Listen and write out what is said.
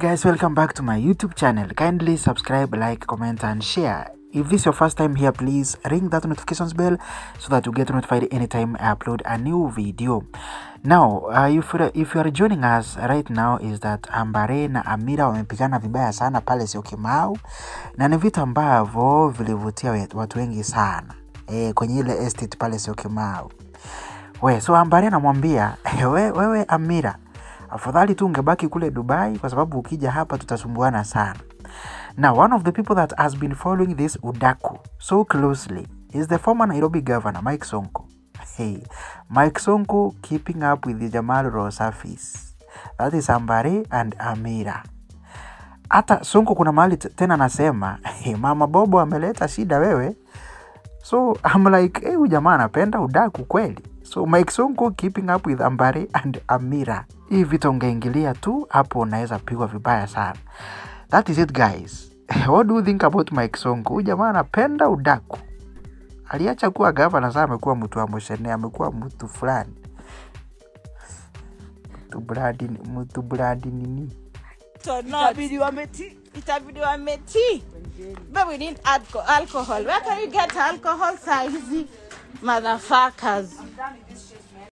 Guys, welcome back to my YouTube channel. Kindly subscribe, like, comment, and share. If this is your first time here, please ring that notifications bell so that you get notified anytime I upload a new video. Now, uh, if, you- if you are joining us right now is that Ambare na Amira wamepigana vibaya sana pale Syokimau na ni vitu ambavyo vilivutia we- watu wengi sana e, kwenye ile estate pale Syokimau. We, so Ambare anamwambia we, wewe Amira, afadhali tu ungebaki kule Dubai kwa sababu ukija hapa tutasumbuana sana. Now, one of the people that has been following this Udaku so closely is the former Nairobi governor, Mike Sonko. Hey, Mike Sonko keeping up with the Jamal Rosafis. That is Ambare and Amira. Hata Sonko kuna mahali t- tena anasema hey, mama Bobo ameleta shida wewe. So I'm like, hey, huyu jamaa anapenda udaku kweli. So Mike Sonko keeping up with Ambare and Amira. Hii vitu ungeingilia tu hapo unaweza pigwa vibaya sana. That is it guys. What do you think about Mike Sonko? Huyu jamaa anapenda udaku. Aliacha kuwa gavana sasa amekuwa mtu wa moshene, amekuwa mtu fulani. Mtu bradi, mtu bradi nini? So no, itabidi wameti itabidi wameti but we need alco- alcohol where can you get alcohol saa hizi motherfuckers